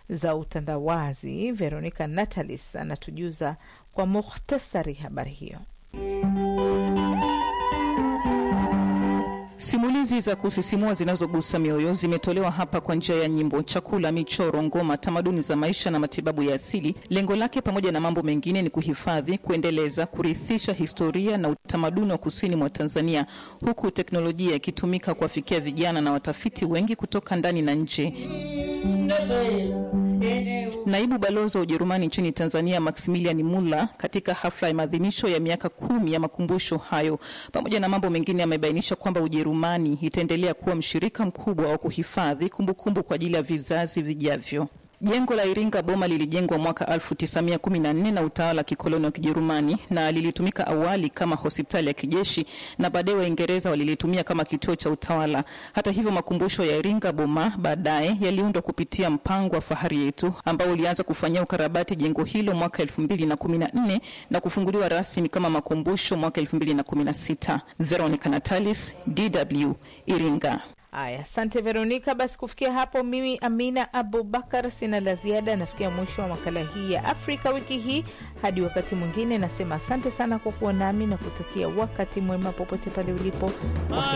za utandawazi Veronica Natalis anatujuza kwa mukhtasari habari hiyo. Simulizi za kusisimua zinazogusa mioyo zimetolewa hapa kwa njia ya nyimbo, chakula, michoro, ngoma, tamaduni za maisha na matibabu ya asili. Lengo lake pamoja na mambo mengine ni kuhifadhi, kuendeleza, kurithisha historia na utamaduni wa kusini mwa Tanzania, huku teknolojia ikitumika kuwafikia vijana na watafiti wengi kutoka ndani na nje. Naibu balozi wa Ujerumani nchini Tanzania Maximilian Muller katika hafla ya maadhimisho ya miaka kumi ya makumbusho hayo, pamoja na mambo mengine, amebainisha kwamba Ujerumani itaendelea kuwa mshirika mkubwa wa kuhifadhi kumbukumbu kwa ajili ya vizazi vijavyo. Jengo la Iringa Boma lilijengwa mwaka 1914 na utawala wa kikoloni wa Kijerumani na lilitumika awali kama hospitali ya kijeshi na baadaye Waingereza walilitumia kama kituo cha utawala. Hata hivyo, makumbusho ya Iringa Boma baadaye yaliundwa kupitia mpango wa Fahari Yetu ambao ulianza kufanyia ukarabati jengo hilo mwaka 2014 na kufunguliwa rasmi kama makumbusho mwaka 2016. Veronica Natalis, DW, Iringa. Aya, asante Veronika. Basi kufikia hapo, mimi Amina Abubakar sina la ziada. Nafikia mwisho wa makala hii ya Afrika wiki hii. Hadi wakati mwingine, nasema asante sana kwa kuwa nami na kutakia wakati mwema popote pale ulipo.